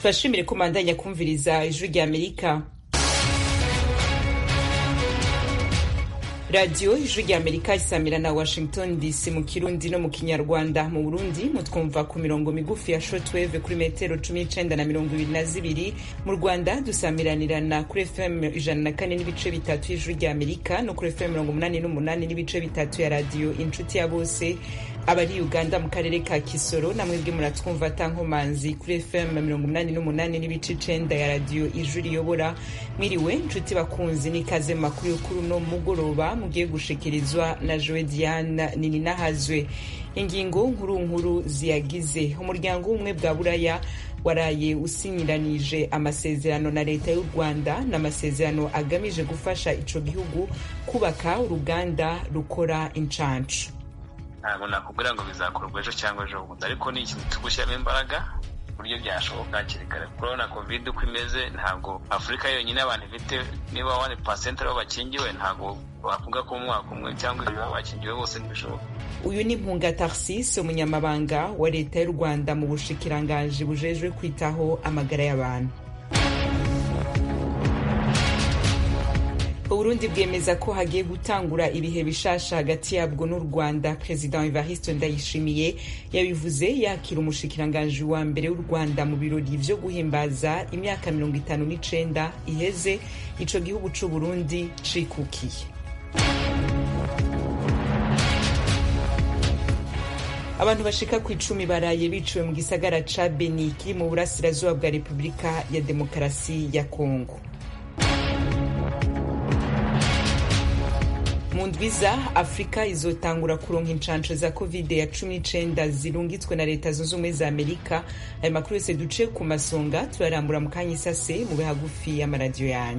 turashimire ko mandanya kumviriza ijwi rya amerika radiyo ijwi rya amerika isamira na washington dc mu kirundi no mu kinyarwanda mu burundi mutwumva ku mirongo migufi ya shortwave kuri metero cumi n'icenda na mirongo ibiri na zibiri mu rwanda dusamiranirana kuri fm ijana na kane n'ibice bitatu y'ijwi rya amerika no kuri fm mirongo umunani n'umunani n'ibice bitatu ya radiyo inshuti ya bose abari uganda mu karere ka kisoro namwebwe muratwumva tankomanzi kuri fm mirongo umunani n'umunani n'ibice icenda ya radiyo ijwi riyobora mwiriwe nshuti bakunzi n'ikaze makuru y'ukuri uno mugoroba mugiye gushikirizwa na joe diane nininahazwe ingingo nkuru nkuru ziyagize umuryango w'ubumwe bwa buraya waraye usinyiranije amasezerano na leta y'u rwanda n'amasezerano agamije gufasha ico gihugu kubaka uruganda rukora incancu ntabwo nakubwira ngo bizakorwa ejo cyangwa ejo bundi ariko ni ikintu tugushyiramo imbaraga uburyo byashoboka hakiri kare urabona covid uko imeze ntabwo afurika yonyine abantu ifite niba wani pasenti aribo bakingiwe ntabwo wavuga ko umwaka umwe cyangwa ibiri bakingiwe bose ntibishoboka uyu ni mpunga tarsis umunyamabanga wa leta y'u rwanda mu bushikiranganji bujejwe kwitaho amagara y'abantu uburundi bwemeza ko hagiye gutangura ibihe bishasha hagati yabwo n'u rwanda perezida evariste ndayishimiye yabivuze yakira umushikiranganji wa mbere w'u rwanda mu birori vyo guhimbaza imyaka mirongo itanu n'icenda iheze ico gihugu c'uburundi cikukiye abantu bashika ku icumi baraye biciwe mu gisagara ca beni kiri mu burasirazuba bwa repubulika ya demokarasi ya kongo mu ndwiza afurika izotangura kuronka incanco za covid ya cumi n'icenda zirungitswe na leta zunze ubumwe za amerika ayo makuru yose duce ku masonga turarambura mu kanya isase mu bihagufi y'amaradiyo yanyu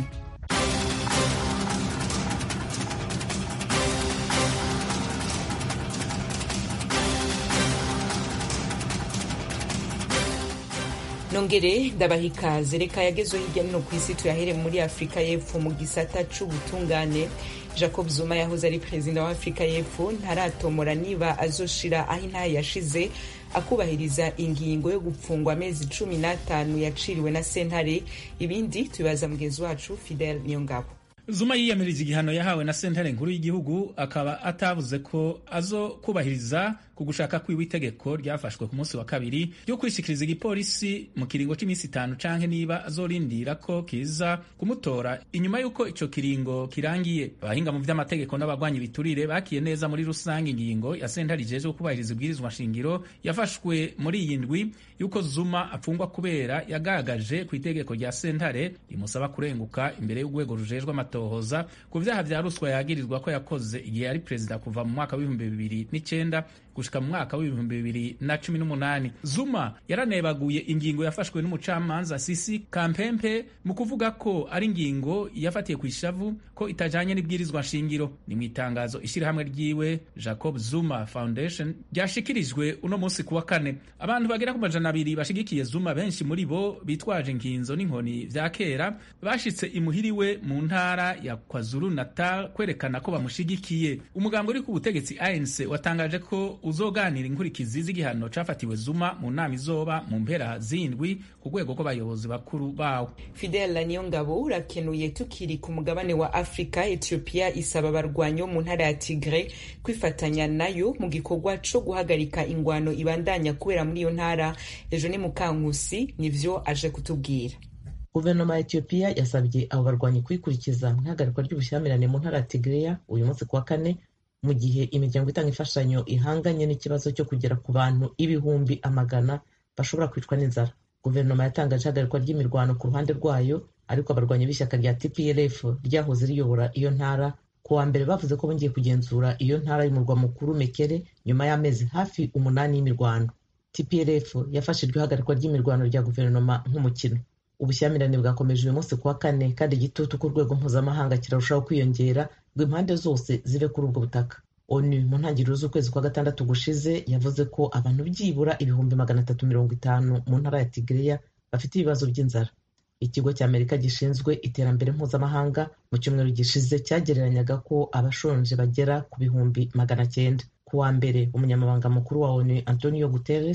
nongere ndabaha ikaze reka yagezweho hirya no hino ku isi tuyahere muri afurika y'epfo mu gisata c'ubutungane jacob zuma yahoze ari perezida wa afurika y'epfo ntaratomora niba azoshira aho intahe yashize akubahiriza ingingo yo gupfungwa amezi cumi n'atanu yaciriwe na sentare ibindi tubibaza mugenzi wacu fidel niyongabo zuma yiyamirije igihano yahawe na sentare nkuru y'igihugu akaba atavuze ko azo kubahiriza ku gushaka kwiwe itegeko ryafashwe ku munsi wa kabiri ryo kwishikiriza igipolisi mu kiringo cy'iminsi itanu canke niba azorindira ko kiza kumutora inyuma y'uko ico kiringo kirangiye abahinga mu vy'amategeko n'abagwanyi biturire bakiye neza muri rusange ingingo ya sentare ijejwe kubahiriza ibwirizwa shingiro yafashwe muri iyi ndwi y'uko zuma apfungwa kubera yagaragaje ku itegeko rya sentare rimusaba kurenguka imbere y'urwego rujejwe amatohoza ku vyaha vya ruswa yagirizwa ko yakoze igihe yari perezida kuva mu mwaka w'ibihumbi bibiri n'icenda gushika mu mwaka w'ibihumbi bibiri na cumi n'umunani zuma yaranebaguye ingingo yafashwe n'umucamanza sisi kampempe mu kuvuga ko ari ingingo yafatiye ku ishavu ko itajanye n'ibwirizwa nshingiro ni mu itangazo ishirahamwe ryiwe jacob zuma foundation ryashikirijwe uno munsi kuwa kane abantu bagera ku majana abiri bashigikiye zuma benshi muri bo bitwaje inkinzo n'inkoni vya kera bashitse imuhiriwe mu ntara ya kwazulu natal kwerekana ko bamushigikiye umugambo uri ku butegetsi anc watangaje ko uzoganira inkurikizi z'igihano cafatiwe zuma mu nama izoba mu mpera zindwi ku rwego rw'abayobozi bakuru bawo fidel niyongabo urakenuye tukiri ku mugabane wa afurika ethiopia isaba abarwanyi bo mu ntara ya tigre kwifatanya nayo mu gikorwa co guhagarika ingwano ibandanya kubera muri iyo ntara ejo ni mukankusi nivyo aje kutubwira guverinoma ya etiyopiya yasabye abo barwanyi kwikurikiza mu ihagarikwa ry'ubushyamirane mu ntara ya tigreya uyu munsi kuwa kane mu gihe imiryango itanga imfashanyo ihanganye n'ikibazo cyo kugera ku bantu ibihumbi amagana bashobora kwicwa n'inzara guverinoma yatangaje ihagarikwa ry'imirwano ku ruhande rwayo ariko abarwanyi b'ishyaka rya tplf ryahoze riyobora iyo ntara ku wa mbere bavuze ko bongeye kugenzura iyo ntara y'umurwa mukuru mekere nyuma y'amezi hafi umunani y'imirwano tplf yafashe iryo hagarikwa ry'imirwano rya guverinoma nk'umukino ubushyamirane bwakomeje uyu munsi kuwa kane kandi igitutu ku rwego mpuzamahanga kirarushaho kwiyongera ngo impande zose zive kuri ubwo butaka onu mu ntangiriro z'ukwezi kwa gatandatu gushize yavuze ko abantu byibura ibihumbi magana atatu mirongo itanu mu ntara ya tigreya bafite ibibazo by'inzara ikigo cy'amerika gishinzwe iterambere mpuzamahanga mu cyumweru gishize cyagereranyaga ko abashonje bagera ku bihumbi magana cyenda ku wa mbere umunyamabanga mukuru wa onu antonio guterres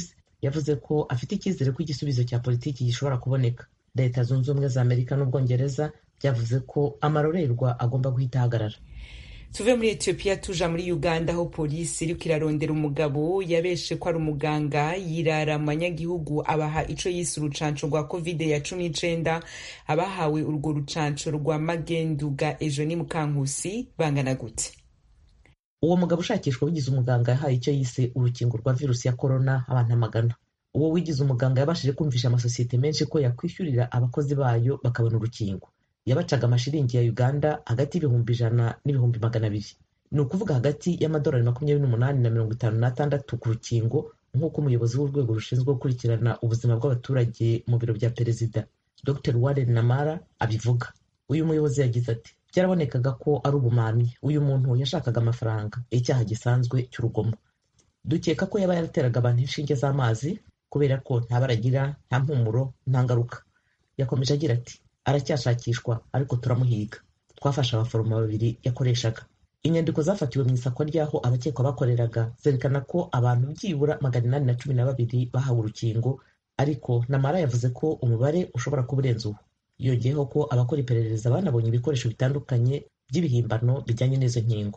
yavuze ko afite icyizere ko igisubizo cya politiki gishobora kuboneka leta zunze ubumwe za amerika n'ubwongereza byavuze ko amarorerwa agomba guhita ahagarara tuve muri etiyopiya tuja muri uganda aho polisi iriko irarondera umugabo yabeshe ko ari umuganga yirara mu banyagihugu abaha ico yise urucanco rwa covid ya cumi n'icenda abahawe urwo rucanco rwa magenduga ejo ni mukankusi bangana gute uwo mugabo ushakishwa wigize umuganga yahaye icyo yise urukingo rwa virusi ya korona abantu amagana uwo wigize umuganga yabashije kumvisha amasosiyete menshi ko yakwishyurira abakozi bayo bakabona urukingo yabacaga amashiringi ya uganda hagati y'ibihumbi ijana n'ibihumbi magana abiri ni ukuvuga hagati y'amadolari makumyabiri n'umunani na mirongo itanu n'atandatu ku rukingo nk'uko umuyobozi w'urwego rushinzwe gukurikirana ubuzima bw'abaturage mu biro bya perezida dr warren namara abivuga uyu muyobozi yagize ati byarabonekaga ko ari ubumamyi uyu muntu yashakaga amafaranga icyaha gisanzwe cy'urugomo dukeka ko yaba yarateraga abantu inshinge z'amazi kubera ko nta baragira nta mpumuro nta ngaruka yakomeje agira ati aracyashakishwa ariko turamuhiga twafashe abaforomo babiri yakoreshaga inyandiko zafatiwe mu isakwa ry'aho abakekwa bakoreraga zerekana ko abantu byibura magana inani na cumi na babiri bahawe urukingo ariko namara yavuze ko umubare ushobora kuba urenze uwo yongeyeho ko abakora iperereza banabonye ibikoresho bitandukanye by'ibihimbano bijyanye n'izo nkingo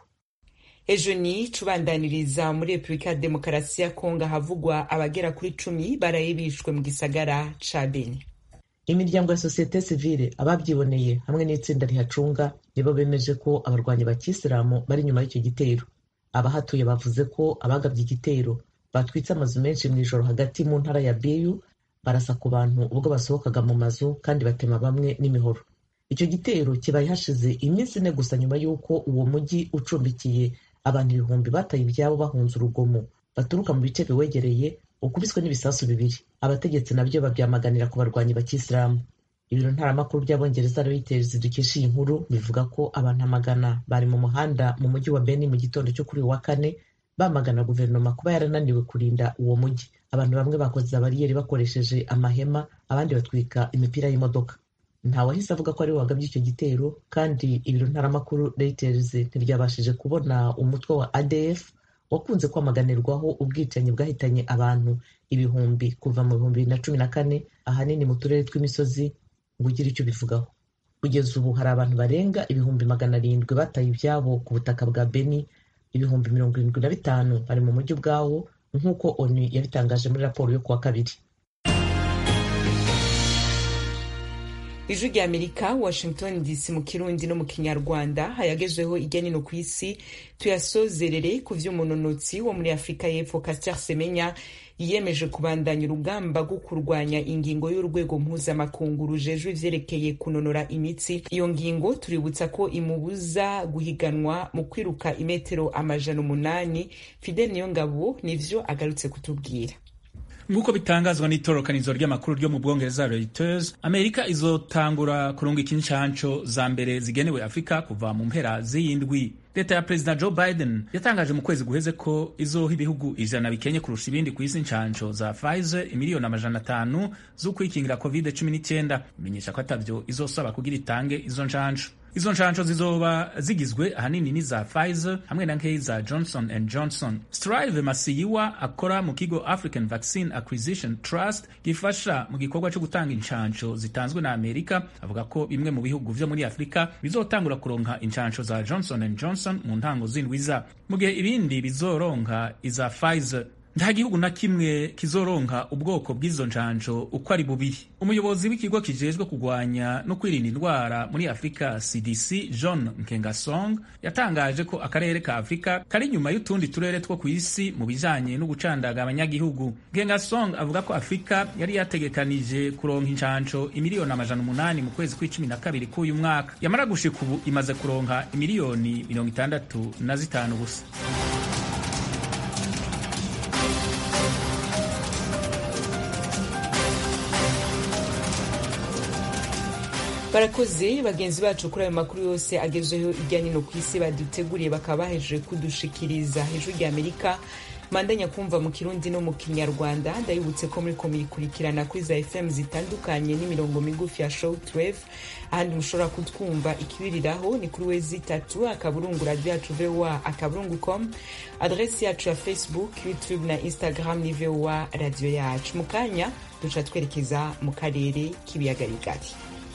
ejo ni cubandaniriza muri repubulika ya demokarasi ya kongo havugwa abagera kuri cumi baraye bishwe mu gisagara ca beni imiryango ya sosiyete sivile ababyiboneye hamwe n'itsinda rihacunga nibo bemeje ko abarwanyi ba kisilamu bari inyuma y'icyo gitero abahatuye bavuze ko abagabye igitero batwitse amazu menshi mu ijoro hagati mu ntara ya biyu barasa ku bantu ubwo basohokaga mu mazu kandi batema bamwe n'imihoro icyo gitero kibaye hashize iminsi ine gusa nyuma y'uko uwo mujyi ucumbikiye abantu ibihumbi bataye ibyabo bahunze urugomo baturuka mu bice biwegereye ukubiswe n'ibisasu bibiri abategetsi nabyo babyamaganira ku barwanyi ba kisilamu ibiro ntaramakuru by'abongereza reuters dukesha iyi nkuru bivuga ko abantu amagana bari mu muhanda mu mujyi wa beni mu gitondo cyo kuri uyu wa kane bamagana guverinoma kuba yarananiwe kurinda uwo mujyi abantu bamwe bakoze bariyeri bakoresheje amahema abandi batwika imipira y'imodoka ntawahise avuga ko ari we wagabye icyo gitero kandi ibiro ntaramakuru reuters ntiryabashije kubona umutwe wa adf wakunze kwamaganirwaho ubwicanyi bwahitanye abantu ibihumbi kuva mu bihumbi bibiri na cumi na kane ahanini mu turere tw'imisozi ngo ugire icyo ubivugaho kugeza ubu hari abantu barenga ibihumbi magana arindwi bataye ibyabo ku butaka bwa beni ibihumbi mirongo irindwi na bitanu bari mu mujyi ubwawo nk'uko onu yabitangaje muri raporo yo kuwa kabiri ijwi rya amerika washington dc mu kirundi no mu kinyarwanda hayagezweho irya nino ku isi tuyasozerere ku vy'umunonotsi wo muri afurika y'epfo caster semenya yiyemeje kubandanya urugamba rwo kurwanya ingingo y'urwego mpuzamakungu rujejwe ivyerekeye kunonora imitsi iyo ngingo tuributsa ko imubuza guhiganwa mu kwiruka imetero amajana umunani fidel niyongabo nivyo agarutse kutubwira nk'uko bitangazwa n'itorokanizo ry'amakuru ryo mu bwongereza Reuters amerika izotangura kurungika inshanco za mbere zigenewe afurika kuva mu mpera z'iyindwi leta ya perezida joe biden yatangaje mu kwezi guheze ko izoha ibihugu ijana bikenye kurusha ibindi ku isi inshanco za pfizer imiliyoni amajana atanu z'ukwikingira covid 19 imenyesha ko atavyo izosaba kugira itange izo nshanco izo nshansho zizoba zigizwe ahanini n'iza Pfizer hamwe na nkeyi za Johnson and Johnson. Strive Masiyiwa akora mu kigo African Vaccine Acquisition Trust gifasha mu gikorwa cyo gutanga inshansho zitanzwe na Amerika avuga ko bimwe mu bihugu vyo muri Afrika bizotangura kuronka inshansho za Johnson and Johnson mu ntango z'indwiza mu gihe ibindi bizoronka iza Pfizer nta gihugu na kimwe kizoronka ubwoko bw'izo njanjo uko ari bubiri umuyobozi w'ikigo kijejwe kurwanya no kwirinda indwara muri afurika cdc john nkengasong yatangaje ko akarere ka afurika kari inyuma y'utundi turere two ku isi mu bijanye no gucandaga abanyagihugu nkengasong avuga ko afurika yari yategekanije kuronka injanjo imiliyoni amajana umunani mu kwezi kw'icumi na kabiri k'uyu mwaka yamara gushika ubu imaze kuronka imiliyoni mirongo itandatu na zitanu gusa barakoze bagenzi bacu kuri ayo makuru yose agezweho hirya no hino ku isi baduteguriye bakaba bahejeje kudushikiriza hejuru rya amerika mandanya kumva mu kirundi no mu kinyarwanda ndabibutse ko muri ko muyikurikirana kuri za fm zitandukanye n'imirongo migufi ya shortwave ahandi mushobora kutwumva ikibiriraho ni kuri wezi itatu akaburungu radio yacu voa akaburungu com adresi yacu ya facebook youtube na instagram ni voa radio yacu mu kanya duca twerekeza mu karere k'ibiyaga bigari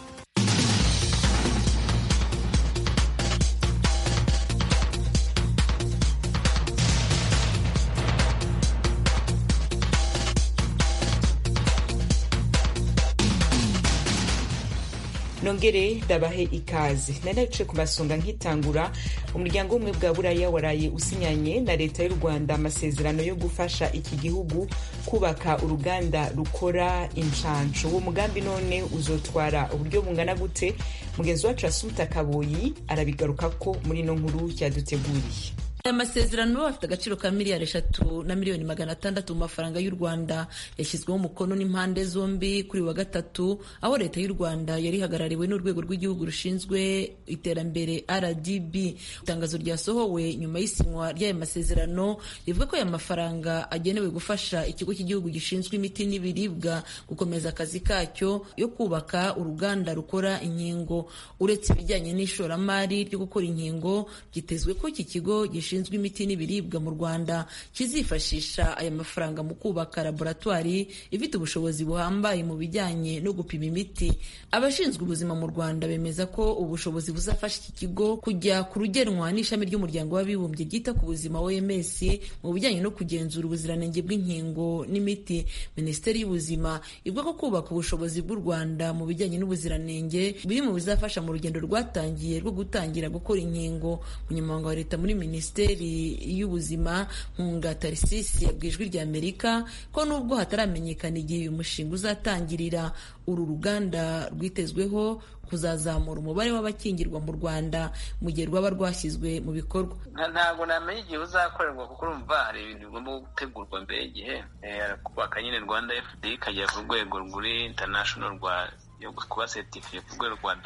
nongere ndabahe ikaze nari naciye ku masonga nkitangura umuryango w'ubumwe bwa buraya waraye usinyanye na leta y'u rwanda amasezerano yo gufasha iki gihugu kubaka uruganda rukora inshanshu uwo mugambi none uzotwara uburyo bungana gute mugenzi wacu asumta kaboyi arabigaruka ko muri ino nkuru yaduteguriye aya masezerano afite agaciro ka miliyari eshatu na miliyoni magana atandatu mu mafaranga y'u rwanda yashyizweho umukono n'impande zombi kuri wa gatatu aho leta y'u rwanda yari ihagarariwe n'urwego rw'igihugu rushinzwe iterambere rdb itangazo ryasohowe nyuma y'isinywa ry'aya masezerano rivuga ko aya mafaranga agenewe gufasha ikigo cy'igihugu gishinzwe imiti n'ibiribwa gukomeza akazi kacyo yo kubaka uruganda rukora inkingo uretse ibijyanye n'ishoramari ryo gukora inkingo byitezwe ko iki kigo gishinzwe imiti n'ibiribwa mu rwanda kizifashisha aya mafaranga mu kubaka laboratwari ifite ubushobozi buhambaye mu bijyanye no gupima imiti abashinzwe ubuzima mu rwanda bemeza ko ubushobozi buzafasha iki kigo kujya ku rugenwa n'ishami ry'umuryango w'abibumbye ryita ku buzima oms mu bijyanye no kugenzura ubuziranenge bw'inkingo n'imiti minisiteri y'ubuzima ivuga ko kubaka ubushobozi bw'u rwanda mu bijyanye n'ubuziranenge biri mu bizafasha mu rugendo rwatangiye rwo gutangira gukora inkingo umunyamabanga wa leta muri minisiteri minisiteri y'ubuzima nkunga tarisisi yabwiye ijwi rya amerika ko nubwo hataramenyekana igihe uyu mushinga uzatangirira uru ruganda rwitezweho kuzazamura umubare w'abakingirwa mu rwanda mu gihe rwaba rwashyizwe mu bikorwa ntabwo namenya igihe uzakorerwa kuko urumva hari ibintu bigomba gutegurwa mbere y'igihe kubaka nyine rwanda fda ikajya ku rwego rwuri international rwa yo kuba certifiye ku rwego rwa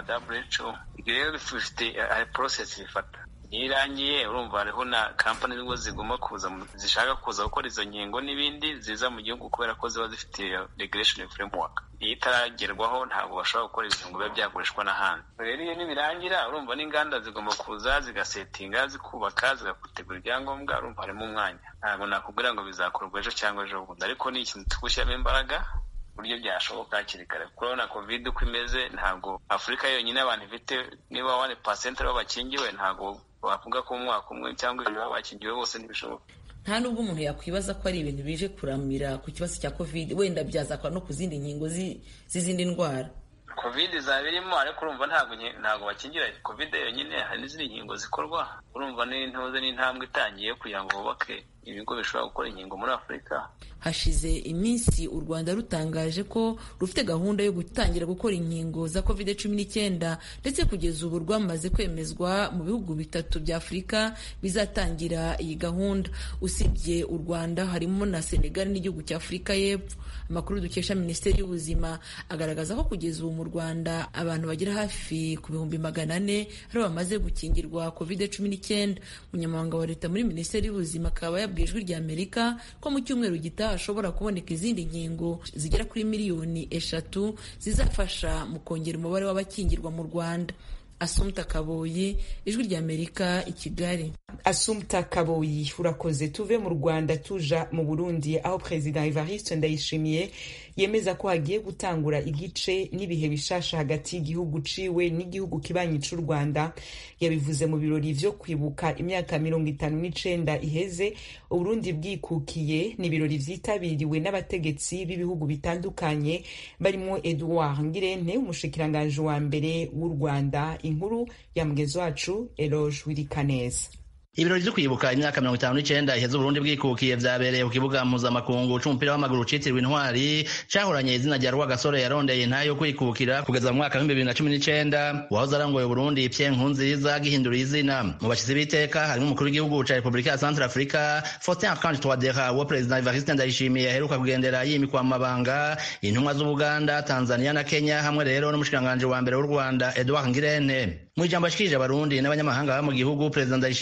who ibyo rero bifite hari process bifata iyo irangiye urumva hariho na kampani nibwo zigomba kuza zishaka kuza gukora izo nkingo n'ibindi ziza mu gihugu kubera ko ziba zifite regulation framework iyo itaragerwaho ntabwo bashobora gukora ibintu ngo bibe byakoreshwa n'ahandi rero iyo nibirangira urumva n'inganda zigomba kuza zigasetinga zikubaka zigategura ibyangombwa urumva harimo umwanya ntabwo nakubwira ngo bizakorwa ejo cyangwa ejo bundi ariko ni ikintu tugushyiramo imbaraga uburyo byashoboka hakiri kare kuko urabona covid uko imeze ntabwo afurika yonyine abantu ifite niba wani pasenti aribo bakingiwe ntabwo wavuga ko umwaka umwe cyangwa ibiri baba bakingiwe bose ntibishoboka nta nubwo umuntu yakwibaza ko ari ibintu bije kuramira ku kibazo cya covid wenda byazakora no ku zindi nkingo z'izindi ndwara covid izaba irimo ariko urumva ntabwo ntabwo bakingira covid yonyine hari n'izindi nkingo zikorwa urumva n'intuze n'intambwe itangiye kugira ngo bubake ibigo bishobora gukora inkingo muri afurika hashize iminsi u rwanda rutangaje ko rufite gahunda yo gutangira gukora inkingo za covid cumi n'icyenda ndetse kugeza ubu rwamaze kwemezwa mu bihugu bitatu bya afurika bizatangira iyi gahunda usibye u rwanda harimo na senegal n'igihugu cya afurika y'epfo amakuru dukesha minisiteri y'ubuzima agaragaza ko kugeza ubu mu rwanda abantu bagera hafi ku bihumbi magana ane aribo bamaze gukingirwa covid cumi n'icyenda umunyamabanga wa leta muri minisiteri y'ubuzima akaba yabwiye ijwi rya amerika ko mu cyumweru gitaha hashobora kuboneka izindi nkingo zigera kuri miliyoni eshatu zizafasha mu kongera umubare w'abakingirwa mu rwanda asumta kaboyi ijwi rya amerika i kigali asumta kaboyi urakoze tuve mu rwanda tuja mu burundi aho perezida evariste ndayishimiye yemeza ko hagiye gutangura igice n'ibihe bishasha hagati y'igihugu ciwe n'igihugu kibanyi c'u rwanda yabivuze mu birori vyo kwibuka imyaka mirongo itanu n'icenda iheze uburundi bwikukiye ni ibirori vyitabiriwe n'abategetsi b'ibihugu bitandukanye barimwo edouard ngirente umushikiranganji wa mbere w'u rwanda inkuru ya mugenzi wacu eloge wirikaneza ibirori vyo kwibuka imyaka mirongo itanu n'icenda iheze uburundi bwikukiye vyabereye ku kibuga mpuzamakungu c'umupira w'amaguru citiriwe intwari cahoranye izina rya rwagasore yarondeye ntayo kwikukira kugeza mu mwaka w'ibihumbi bibiri na cumi n'icenda wahoze arongoye uburundi pye nkunziza gihindura izina mu bashizi b'iteka harimo umukuru w'igihugu ca repubulika ya centre africa faustin archange touadera uwo perezida evariste ndayishimiye aheruka kugendera yimikwa mu mabanga intumwa z'ubuganda tanzania na kenya hamwe rero n'umushikiranganji wa mbere w'u rwanda edouard ngirente mu ijambo ashikirije abarundi n'abanyamahanga baba mu gihugu perezida ndayishimiye yasavye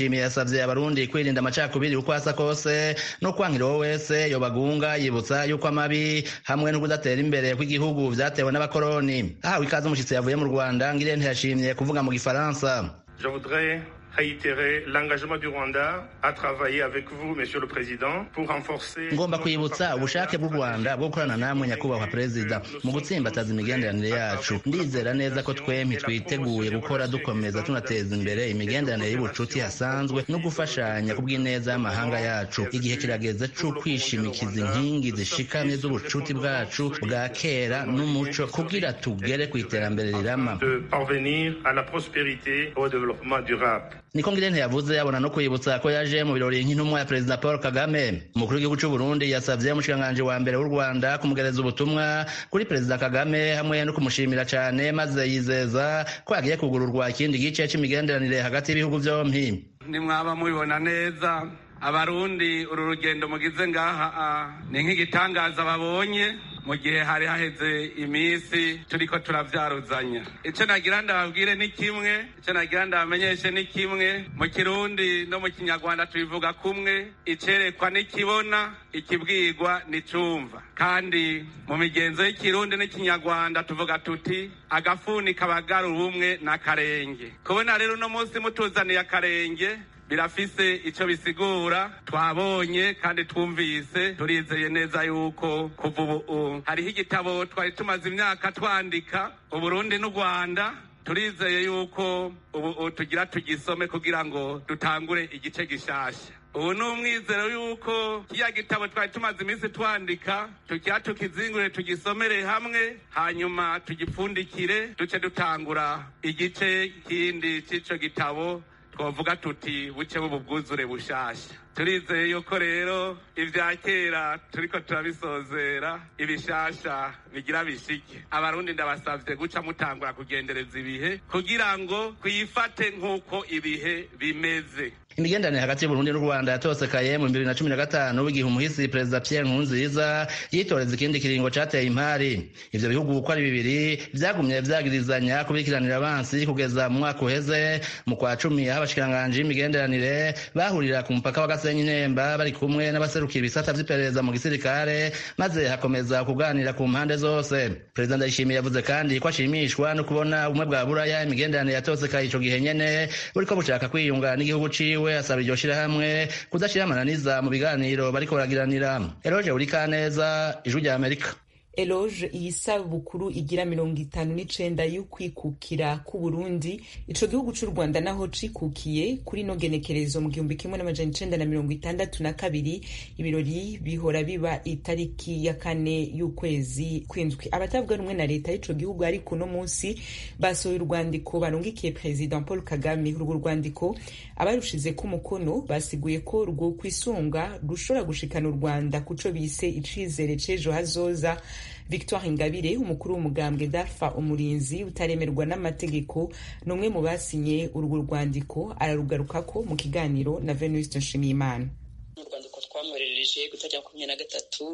yasavye abarundi kwirinda amacakubiri uko asa kose no kwankira uwo wese yobagunga yibutsa yuko amabi hamwe no kudatera imbere kw'igihugu vyatewe n'abakoroni ahawe ikaze umushitsi yavuye mu rwanda ngire ntiyashimye kuvuga mu gifaransa Je voudrais réitérer l'engagement du Rwanda à travailler avec vous, Monsieur le Président, pour renforcer. ngomba kwibutsa ubushake bw'u rwanda bwo gukorana namwe nyakubahwa perezida mu gutsimbataza imigenderanire yacu ndizera neza ko twempi twiteguye gukora dukomeza tunateza imbere imigenderanire y'ubucuti hasanzwe no gufashanya ku bw'ineza y'amahanga yacu igihe kirageze co kwishimikiza inkingi zishikamye z'ubucuti bwacu bwa kera n'umuco kugira tugere ku iterambere rirama de parvenir à la prospérité et au développement durable. niko ngirente yavuze abona no kwibutsa ko yaje mu birori nk'intumwa ya perezida paul kagame umukuru w'igihugu c'u burundi yasavye umushikiranganji wa mbere w'u rwanda kumugereza ubutumwa kuri perezida kagame hamwe no kumushimira cane maze yizeza ko hagiye kugururwa ikindi gice c'imigenderanire hagati y'ibihugu vyompi nimwaba mubibona neza abarundi uru rugendo mugize ngaha ah, ni nk'igitangaza babonye mu gihe hari haheze iminsi turiko turavyaruzanya ico nagira ndababwire ni kimwe ico nagira ndabamenyeshe ni kimwe mu kirundi no mu kinyarwanda tubivuga kumwe icerekwa nikibona ikibwirwa nicumva kandi mu migenzo y'ikirundi n'ikinyarwanda tuvuga tuti agafuni kabagara ubumwe n'akarenge kubona rero uno munsi mutuzaniye akarenge birafise ico bisigura twabonye kandi twumvise turizeye neza yuko kuva ubu hariho igitabo twari tumaze imyaka twandika uburundi n'u rwanda turizeye yuko ubu tugira tugisome kugira ngo dutangure igice gishasha ubu ni umwizero yuko kiriya gitabo twari tumaze iminsi twandika tukiha tukizingure tugisomere hamwe hanyuma tugipfundikire duce dutangura igice kindi c'ico gitabo twavuga tuti buce bwuzure bushasha turizeye yuko rero ibya kera turiko turabisozera ibishasha bigira bishike abarundi ndabasavye guca mutangura kugendereza ibihe kugira ngo twifate nk'uko ibihe bimeze imigenderanire hagati y'uburundi n'u rwanda yatosekaye mu bibiri na cumi na gatanu igihe umuhisi perezida pierre nkurunziza yitoreza ikindi kiringo cateye impari ivyo bihugu uko ari bibiri vyagumye vyagirizanya kubikiranira abansi kugeza mu mwaka uheze mu kwa cumi aho abashikiranganji b'imigenderanire bahurira ku mupaka wa gasenyi nemba bari kumwe n'abaserukira ibisata vy'iperereza mu gisirikare maze hakomeza kuganira ku mpande zose perezida ndayishimiye yavuze kandi ko ashimishwa no kubona ubumwe bwa buraya imigenderanire yatosekaye ico gihe nyene buriko bushaka kwiyunga n'igihugu ciwe we asaba iryo shirahamwe kudashira amananiza mu biganiro bariko baragiranira eroje urikaneza ijwi rya amerika eloge iyi sabukuru igira mirongo itanu n'icenda y'ukwikukira k'uburundi ico gihugu c'u rwanda naho cikukiye kuri no genekerezo mu gihumbi kimwe n'amajana icenda na mirongo itandatu na kabiri ibirori bihora biba itariki ya kane y'ukwezi kw'indwi abatavuga rumwe na leta y'ico gihugu ariko uno munsi basohoye urwandiko barungikiye perezida paul kagame urwo rwandiko abarushizeko umukono basiguye ko rwo kwisunga rushobora gushikana u rwanda kuco bise icizere c'ejo hazoza victoire ingabire umukuru w'umugambwe darfa umurinzi utaremerwa n'amategeko ni umwe mu basinye urwo rwandiko ararugarukako mu kiganiro na venuste nshimiyimana mu rwandiko twamwoherereje gutajya makumyabiri na gatatu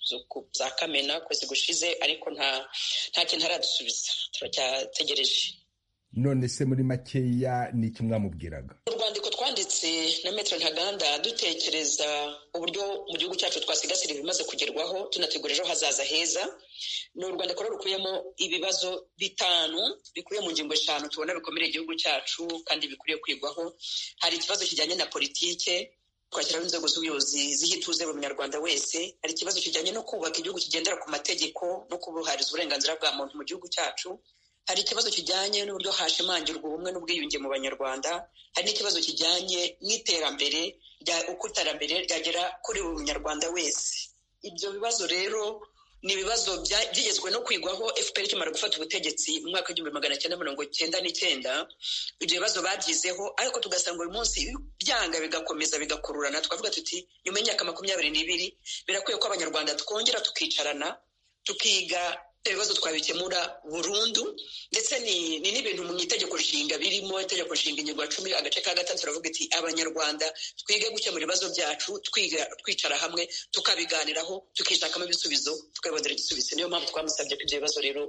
za kamena kwezi gushize ariko nta nta kintu aradusubiza turacyategereje none se muri makeya ni iki mwamubwiraga urwandiko twanditse na metero ntaganda dutekereza uburyo mu gihugu cyacu twasigasira ibimaze kugerwaho tunategura ejo hazaza heza ni urwandiko rero rukubiyemo ibibazo bitanu bikubiye mu ngingo eshanu tubona bikomere igihugu cyacu kandi bikwiriye kwigwaho hari ikibazo kijyanye na politike twashyiraho inzego z'ubuyobozi ziha ituze buri munyarwanda wese hari ikibazo kijyanye no kubaka igihugu kigendera ku mategeko no kubuhariza uburenganzira bwa muntu mu gihugu cyacu hari ikibazo kijyanye n'uburyo hashimangirwa ubumwe n'ubwiyunge mu banyarwanda hari n'ikibazo kijyanye n'iterambere uko iterambere ryagera kuri buri munyarwanda wese ibyo bibazo rero ni ibibazo byigezwe no kwigwaho fpr ikimara gufata ubutegetsi mu mwaka w'igihumbi magana cyenda mirongo cyenda n'icyenda ibyo bibazo babyizeho ariko tugasanga uyu munsi byanga bigakomeza bigakururana tukavuga tuti nyuma y'imyaka makumyabiri n'ibiri birakwiye ko abanyarwanda twongera tukicarana tukiga ibibazo twabikemura burundu ndetse ni n'ibintu mu itegeko nshinga birimo itegeko nshinga ingingo ya cumi agace ka gatatu turavuga iti abanyarwanda twige gukemura ibibazo byacu twicara hamwe tukabiganiraho tukishakamo ibisubizo tukabibonera igisubizo niyo mpamvu twamusabye ko ibyo bibazo rero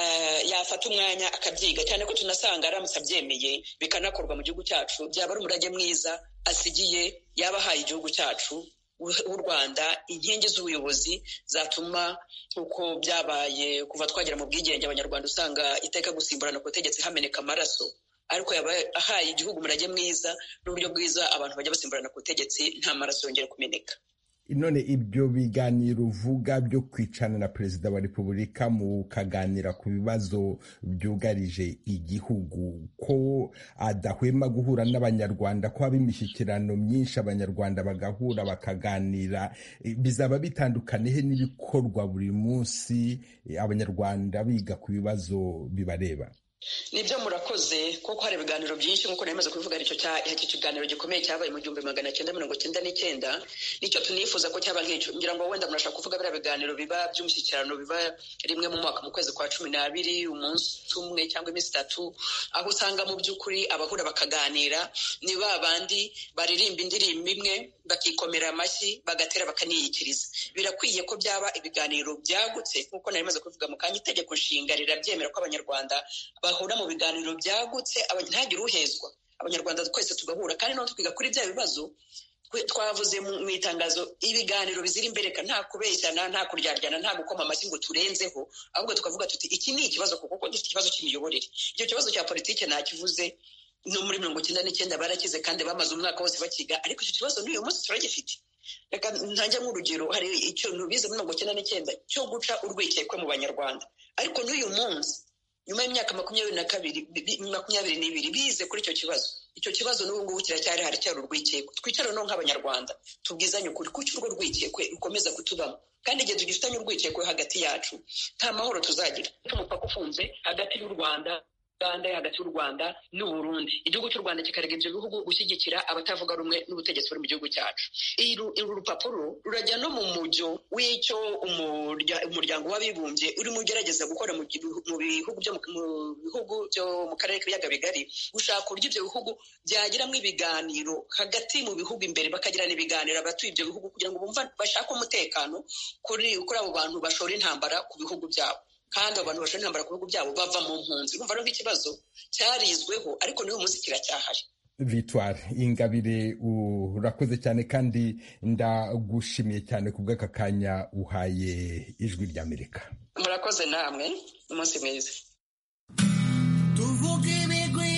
yafata umwanya akabyiga cyane ko tunasanga aramutse abyemeye bikanakorwa mu gihugu cyacu byaba ari umurage mwiza asigiye yaba ahaye igihugu cyacu w'u rwanda inkingi z'ubuyobozi zatuma uko byabaye kuva twagera mu bwigenge abanyarwanda usanga iteka gusimburana ku butegetsi hameneka amaraso ariko yaba ahaye igihugu umurage mwiza n'uburyo bwiza abantu bajya basimburana ku butegetsi nta maraso yongera kumeneka none ibyo biganiro uvuga byo kwicana na perezida wa repubulika mukaganira ku bibazo byugarije igihugu ko adahwema guhura n'abanyarwanda ko haba imishyikirano myinshi abanyarwanda bagahura bakaganira bizaba bitandukanye he n'ibikorwa buri munsi abanyarwanda biga ku bibazo bibareba nibyo murakoze kuko hari ibiganiro byinshi nk'uko namaze kubivuga icyo iki kiganiro gikomeye cyabaye mu gihumbi magana cyenda mirongo cyenda n'icyenda nicyo tunifuza ko cyaba nk'icyo ngira ngo wenda murashaka kuvuga biriya biganiro biba by'umushyikirano biba rimwe mu mwaka mu kwezi kwa cumi n'abiri umunsi umwe cyangwa iminsi itatu aho usanga mu by'ukuri abahura bakaganira ni ba bandi baririmba indirimbo imwe bakikomera amashyi bagatera bakaniyikiriza birakwiye ko byaba ibiganiro byagutse nk'uko nari maze kubivuga mu kanya itegeko nshinga rirabyemera ko abanyarwanda bahura mu biganiro byagutse ntihagire uhezwa abanyarwanda twese tugahura kandi noneho twiga kuri bya bibazo twavuze mu itangazo ibiganiro bizira imbereka nta kubeshyana nta kuryaryana nta gukoma amashyi ngo turenzeho ahubwo tukavuga tuti iki ni ikibazo kuko dufite ikibazo cy'imiyoborere icyo kibazo cya politiki ntakivuze no muri mirongo icyenda n'icyenda barakize kandi bamaze umwaka wose bakiga ariko icyo kibazo n'uyu munsi turagifite reka ntange nk'urugero hari ikintu bize muri mirongo icyenda n'icyenda cyo guca urwikekwe mu banyarwanda ariko n'uyu munsi nyuma y'imyaka makumyabiri na kabiri makumyabiri n'ibiri bize kuri icyo kibazo icyo kibazo n'ubu ngubu kiracyari haracyari urwikekwe twicare no nk'abanyarwanda tubwizanye ukuri kuki urwo rwikekwe rukomeza kutubamo kandi igihe tugifitanye urwikekwe hagati yacu nta mahoro tuzagira umupaka ufunze hagati y'u rwanda uganda hagati y'u rwanda n'uburundi igihugu cy'u rwanda kikarega ibyo bihugu gushyigikira abatavuga rumwe n'ubutegetsi buri mu gihugu cyacu uru rupapuro rurajya no mu mujyo w'icyo umuryango w'abibumbye urimo ugerageza gukora mu bihugu byo mu bihugu byo mu karere k'ibiyaga bigari gushaka uburyo ibyo bihugu byagiramo ibiganiro hagati mu bihugu imbere bakagirana ibiganiro abatuye ibyo bihugu kugira ngo bumva bashake umutekano kuri abo bantu bashora intambara ku bihugu byabo kandi abantu bashobora intambara ku bihugu byabo bava mu mpunzi urumva rero ikibazo cyarizweho ariko n'uyu munsi kiracyahari victoire ingabire urakoze cyane kandi ndagushimiye cyane ku bw'aka kanya uhaye ijwi ry'amerika murakoze namwe umunsi mwiza tuvuge ibigwi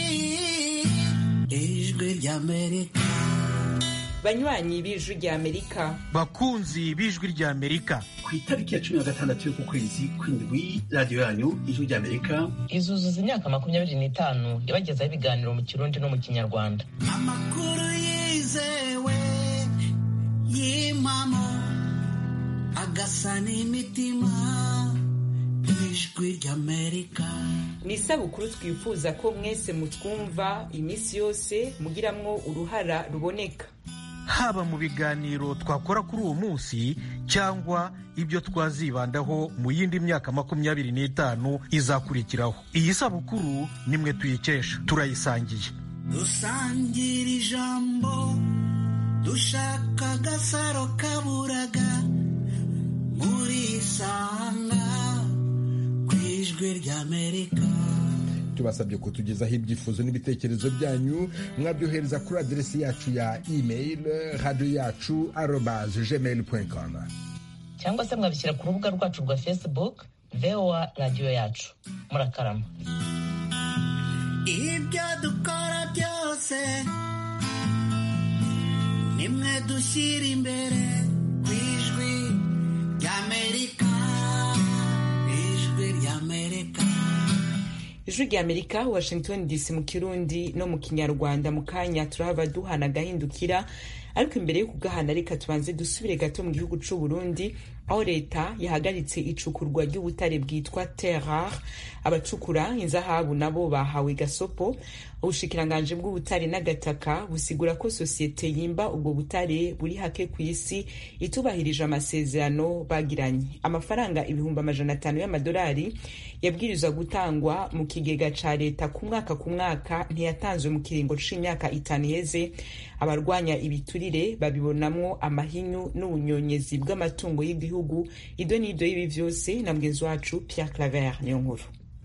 ijwi ry'amerika banywanyi b'ijwi ry'amerika bakunzi b'ijwi ry'amerika ku itariki ya cumi na gatandatu y'uku kwezi kw'indwi radiyo yanyu ijwi ry'amerika izuzuza imyaka makumyabiri n'itanu ibagezaho ibiganiro mu kirundi no mu kinyarwanda amakuru yizewe y'impamo agasa n'imitima ijwi ry'amerika ni isabukuru twifuza ko mwese mutwumva iminsi yose mugiramwo uruhara ruboneka haba mu biganiro twakora kuri uwo munsi cyangwa ibyo twazibandaho mu yindi myaka makumyabiri n'itanu izakurikiraho iyi sabukuru nimwe tuyikesha turayisangiye dusangira ijambo dushaka agasaro kaburaga muri isanga ku ijwi ry'amerika tubasabye kutugezaho ibyifuzo n'ibitekerezo byanyu mwabyohereza kuri aderesi yacu ya email radiyo yacu arobaze gmail com cyangwa se mwabishyira ku rubuga rwacu rwa facebook voa radiyo yacu murakarama ibyo dukora byose nimwe dushyira imbere ku ijwi ry'amerika ijwi ry'amerika ijwi rya amerika washington dc mu kirundi no mu kinyarwanda mu kanya turahava duhana agahindukira ariko imbere yo kugahana reka tubanze dusubire gato mu gihugu c'u burundi aho leta yahagaritse icukurwa ry'ubutare bwitwa terrar abacukura inzahabu nabo bahawe gasopo ubushikiranganji bw'ubutare n'agataka busigura ko sosiyete yimba ubwo butare buri hake ku isi itubahirije amasezerano bagiranye amafaranga ibihumbi amajana atanu y'amadolari yabwirizwa gutangwa mu kigega ca leta ku mwaka ku mwaka ntiyatanzwe mu kiringo c'imyaka itanu iheze abarwanya ibiturire babibonamwo amahinyu n'ubunyonyezi bw'amatungo y'igihugu ido n'ido y'ibi vyose na mugenzi wacu Pierre Claver niyo nkuru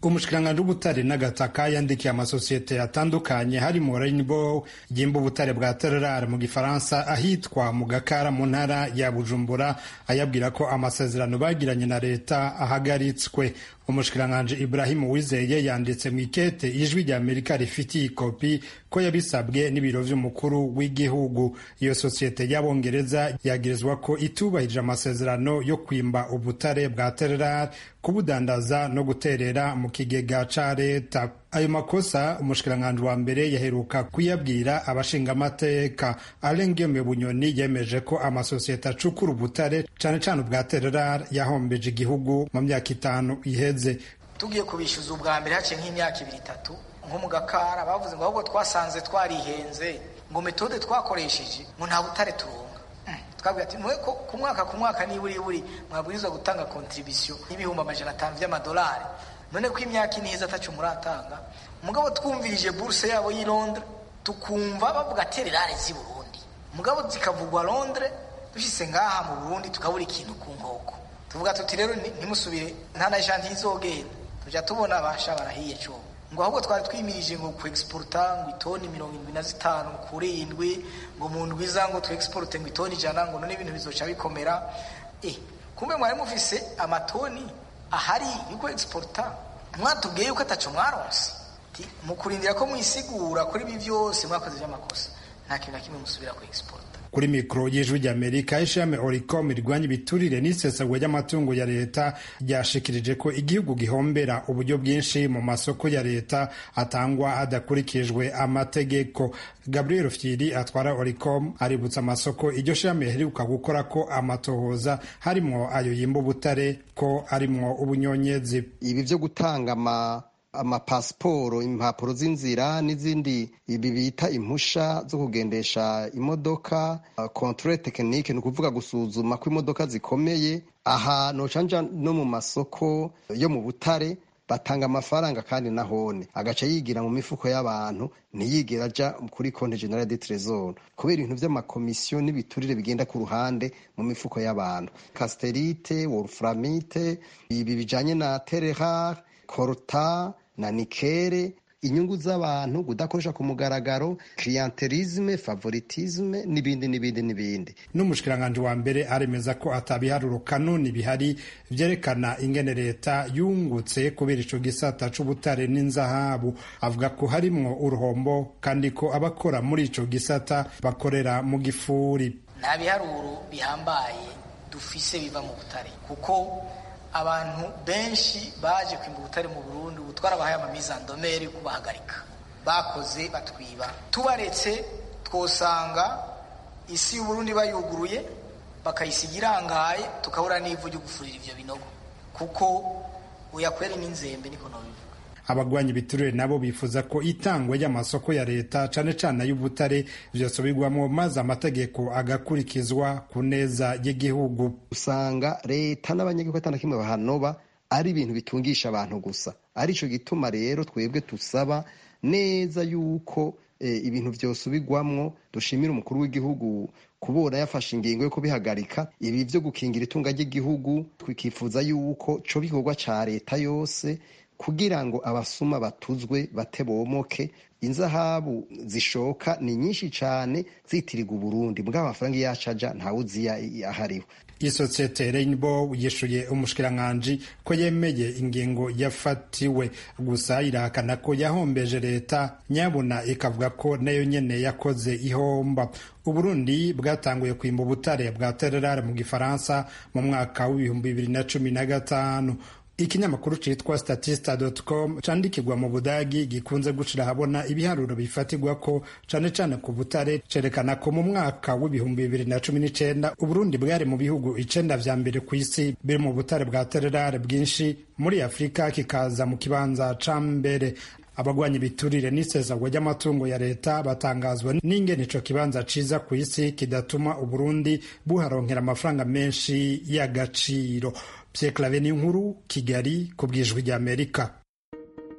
umushikiranganji w'ubutare n'agataka yandikiye amasosiyete atandukanye harimo rainbow ryimba ubutare bwa tererare mu gifaransa ahitwa mu gakara mu ntara ya bujumbura ayabwira ko amasezerano bagiranye na leta ahagaritswe umushikiranganji ibrahimu wizeye yanditse mu ikete ijwi rya amerika rifitiye ikopi ko yabisabwe n'ibiro vy'umukuru w'igihugu iyo sosiyete y'abongereza yagirizwa ko itubahirije amasezerano yo kwimba ubutare bwa tererare kubudandaza no guterera mu kigega ca leta ayo makosa umushikiranganji wa mbere yaheruka kuyabwira abashingamateka alengeme bunyoni yemeje ko amasosiyete acukura ubutare cane cane ubwa tererare yahombeje igihugu mu myaka itanu iheze tugiye kubishyuza ubwa mbere haciye nk'imyaka ibiri itatu nko mu gakara bavuze ngo ahubwo twasanze twarihenze ngo metode twakoresheje ngo nta butare turonga twabwira ati mwe ku mwaka ku mwaka niburi buri mwabwirizwa gutanga kontribisiyo y'ibihumbi amajana atanu by'amadolari none ko imyaka ine iheze atacu muratanga mugabo twumvirije buruse yabo y'i londres tukumva bavuga tererare z'i burundi mugabo zikavugwa londres dushyize ngaha mu burundi tukabura ikintu ku nkoko tuvuga tuti rero ntimusubire nta na janti izogenda tujya tubona abasha barahiye cyo ngo ahubwo twari twimirije ngo ku exporta ngo itoni mirongo irindwi na zitanu kuri indwi ngo mu ndwi za ngo tu exporte ngo itoni ijana ngo none ibintu bizoca bikomera eh kumbe mwari mufise amatoni ahari yuko exporta mwatubwiye yuko ataco mwaronse mu kurindira ko mwisigura kuri ibi byose mwakoze by'amakosa nta kintu na kimwe musubira ku exporta kuri mikoro y'ijwi ry'amerika ishami oricom rirwanya ibiturire n'isesagwa ry'amatungo ya leta ryashikirije ko igihugu gihombera uburyo bwinshi mu masoko ya leta atangwa hadakurikijwe amategeko gabriel fyiri atwara oricom aributsa amasoko iryo shami riheruka gukora ko amatohoza harimwo ayo yimba ubutare ko arimwo ubunyonyezi ibi byo gutanga ama amapasiporo impapuro z'inzira n'izindi ibi bita impusha zo kugendesha imodoka controle tekinike ni ukuvuga gusuzuma ko imodoka zikomeye aha nocanja no mu masoko yo mu butare batanga amafaranga kandi nahone agaca yigira mu mifuko y'abantu ntiyigera aja kuri konti generale de tresor kubera ibintu vy'amakomisiyo n'ibiturire bigenda ku ruhande mu mifuko y'abantu casterite wolframite ibi bijanye na tererar korta na nikere inyungu z'abantu kudakoresha ku mugaragaro clientelisme favoritisme n'ibindi n'ibindi n'ibindi n'umushikiranganji wa mbere aremeza ko atabiharuro kanuni bihari vyerekana ingene leta yungutse kubera ico gisata c'ubutare n'inzahabu avuga ko harimwo uruhombo kandi ko abakora muri ico gisata bakorera mu gifuri nta biharuro bihambaye dufise biva mu butare kuko abantu benshi baje kwimba ubutare mu Burundi ubu twarabahaye amamizandomeri kubahagarika bakoze batwiba tubaretse twosanga isi y'uburundi bayuguruye bakayisiga irangaye tukabura n'ivu ryo gufurira ivyo binogo kuko uyakwera n'inzembe niko nobivuga abagwanya ibiturire nabo bifuza ko itangwa ry'amasoko ya leta cane cane ay'ubutare vyosubirwamwo maze amategeko agakurikizwa ku neza y'igihugu usanga leta n'abanyagihugu atana kimwe bahanoba ari ibintu bitungisha abantu gusa arico gituma rero twebwe tusaba neza yuko e, ibintu vyosubirwamwo dushimira umukuru w'igihugu kubona yafashe ingingo yo kubihagarika ibi vyo gukingira itunga ry'igihugu twikifuza yuko co bikorwa ca leta yose kugira ngo abasuma batuzwe batebomoke inzahabu zishoka ni nyinshi cyane zitirirwa uburundi mbwa amafaranga yacaja ntawuzi ahariho isosiyete Rainbow yishuye umushikiranganji ko yemeye ingingo yafatiwe gusa irahakana ko yahombeje leta nyabuna ikavuga ko nayo nyene yakoze ihomba uburundi bwatanguye kwimba ubutare bwa tererare mu gifaransa mu mwaka w'ibihumbi bibiri na cumi na gatanu ikinyamakuru citwa statista.com candikirwa mu budagi gikunze gushira ahabona ibiharuro bifatirwa ko cane cane ku butare cerekana ko mu mwaka w'ibihumbi bibiri na cumi n'icenda uburundi bwari mu bihugu icenda vya mbere ku isi biri mu butare bwa tererare bwinshi muri afurika kikaza mu kibanza ca mbere abagwanya ibiturire n'isesagwa ry'amatungo ya leta batangazwa n'ingene ico kibanza ciza ku isi kidatuma uburundi buharonkera amafaranga menshi y'agaciro Pierre Claver nkuru Kigali ku bwijwi ry'Amerika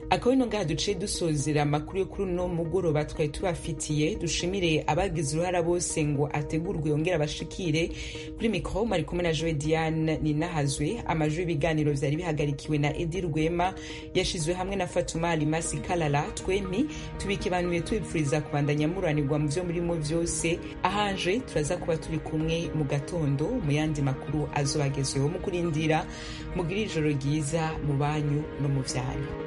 akaba ino ngaha duciye dusozera amakuru yo kuri uno mugoroba twari tubafitiye dushimire abagize uruhara bose ngo ategurwe yongere abashikire kuri mikoro mari kumwe na joe diane ninahazwe amajwi y'ibiganiro vyari bihagarikiwe na edi rwema yashizwe hamwe na fatuma alimasi kalala twempi tubikibanuye tubipfuriza kubandanya muranirwa mu vyo murimo vyose ahanje turaza kuba turi kumwe mu gatondo mu yandi makuru azobagezweho mu kurindira mugire ijoro ryiza mu banyu no mu vyanyu